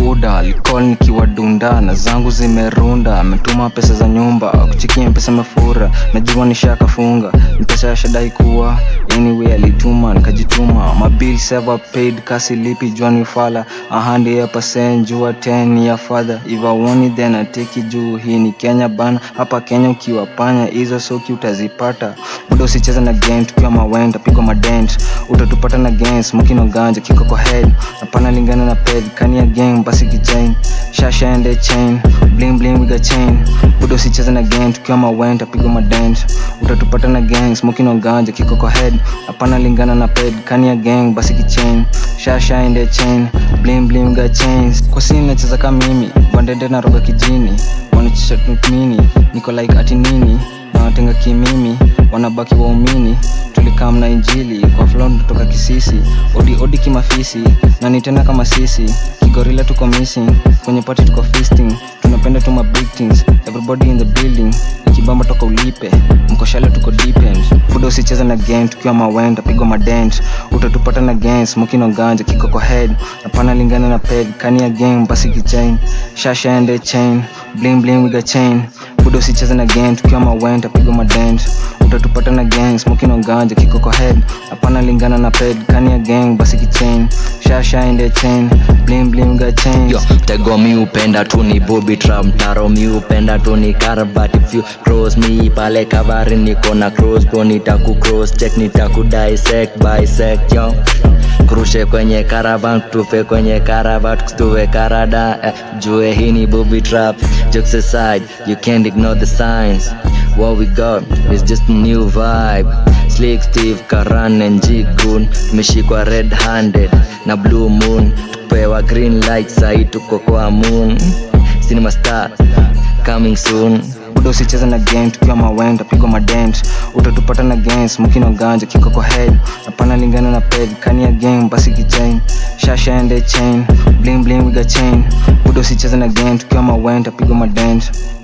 buda alikol nikiwa dunda na zangu zimerunda ametuma pesa za nyumba kuchikia mpesa mefura najua nishakafunga mpesa ya shadai kuwa anyway alituma nikajituma mabil sever paid kasi lipi jwani fala ahandi ya pasen jua 10 ya father if I want it then I take it juu hii ni kenya bana hapa kenya ukiwa panya hizo soki utazipata muda usicheza na game tukiwa mawenda pigwa madent utatupata na gang smoking on ganja kiko kwa head napana lingana na ped kania gang basi kichain shasha ende chain bling bling we got chain muda usicheza na game tukiwa mawenda pigwa madent utatupata na gang smoking on ganja kiko kwa head napana lingana na ped kania gang basi kichain shasha ende chain bling bling we got chains kwa sini nacheza kama mimi bandende na roga kijini wanachisha mini niko like ati nini na watenga kimimi wanabaki waumini tulikam na injili kwa flon kutoka kisisi odi odi kimafisi na ni tena kama sisi kigorila tuko missing kwenye pati tuko feasting tunapenda tuma big things everybody in the building ikibamba toka ulipe mkoshale tuko deepend buda usicheza na game tukiwa mawenda pigwa madent utatupata na gang smoking on ganja kiko kwa head napana lingana na peg kani ya gang basi kichain shasha ende chain bling bling we got chain buda usicheze na game tukiwa mawenda pigwa madent utatupata na gang smoking on ganja kiko kwa head hapana lingana na ped kani ya gang basi kichain shasha ende chain bling bling we got chains yo tego mi upenda tu ni booby trap mtaro mi upenda tu ni karabat if you cross me pale kavari niko na cross po nitaku cross check nitaku dissect bisect yo kurushe kwenye caravan tufe kwenye caravat kustuwe karada eh, jue hii ni booby trap jokes aside you can't ignore the signs what we got is just a new vibe slick steve karan and jigun tumeshikwa red handed na blue moon tupewa green light sahi tuko kwa moon cinema star coming soon buda usicheze na game tukiwa mawenda pigwa madent utatupata na gang smoking on ganja kiko kwa head napana lingana na peg kani ya gang basi kichain shasha ende chain bling bling we got chain buda usicheze na game tukiwa mawenda pigwa madent